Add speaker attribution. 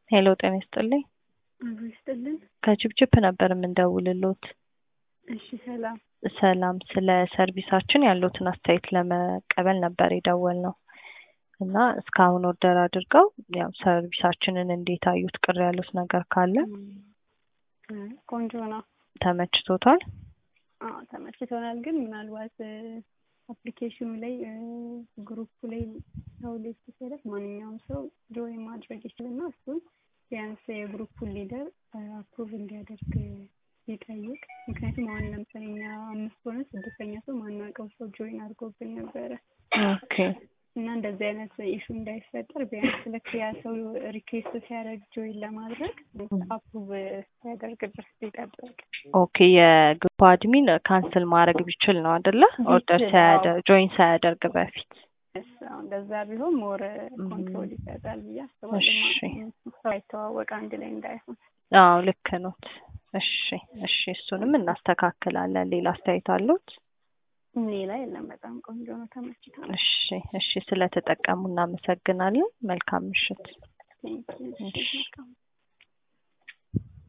Speaker 1: ሄሎ ጤና ይስጥልኝ።
Speaker 2: አብሮ ይስጥልን።
Speaker 1: ከችፕችፕ ነበር የምንደውልሎት።
Speaker 2: እሺ ሰላም።
Speaker 1: ሰላም፣ ስለ ሰርቪሳችን ያሉትን አስተያየት ለመቀበል ነበር የደወልነው እና እስካሁን ኦርደር አድርገው ያው ሰርቪሳችንን እንዴት አዩት? ቅር ያሉት ነገር ካለ
Speaker 2: አይ፣ ቆንጆ ነው።
Speaker 1: ተመችቶታል?
Speaker 2: አዎ ተመችቶናል። ግን ምናልባት አፕሊኬሽኑ ላይ ግሩፕ ላይ ሰው ሊስት ሲያደርግ ማንኛውም ሰው ጆይን ማድረግ ይችልና እሱን ቢያንስ የግሩፑን ሊደር አፕሩቭ እንዲያደርግ ይጠይቅ። ምክንያቱም አሁን ለምሳሌ እኛ አምስት ሆነ ስድስተኛ ሰው ማናውቀው ሰው ጆይን አድርጎብን ነበረ
Speaker 1: ኦኬ
Speaker 2: እና እንደዚህ አይነት ኢሹ እንዳይፈጠር ቢያንስ ልክ ያ ሰው ሪኩዌስት ሲያደርግ ጆይን ለማድረግ አፕሩቭ ሲያደርግ ድረስ ይጠብቅ።
Speaker 1: ኦኬ የግሩፕ አድሚን ካንስል ማድረግ ቢችል ነው አይደለ? ኦርደር
Speaker 2: ቢችል፣
Speaker 1: ሳያደርግ ጆይን ሳያደርግ በፊት
Speaker 2: እስ አሁን እንደዛ ቢሆን ሞር ኮንትሮል ይሰጣል ብዬ አስባለሁ።
Speaker 1: እሺ።
Speaker 2: ሰው አይተዋወቅ አንድ ላይ እንዳይሆን።
Speaker 1: አዎ ልክ ኖት። እሺ እሺ፣ እሱንም እናስተካክላለን። ሌላ አስተያየት አሉት?
Speaker 2: ሌላ የለም። በጣም ቆንጆ ነው። ተመችቶናል።
Speaker 1: እሺ እሺ፣ ስለተጠቀሙ እናመሰግናለን። መልካም ምሽት።
Speaker 2: ቴንኪው። እሺ፣ መልካም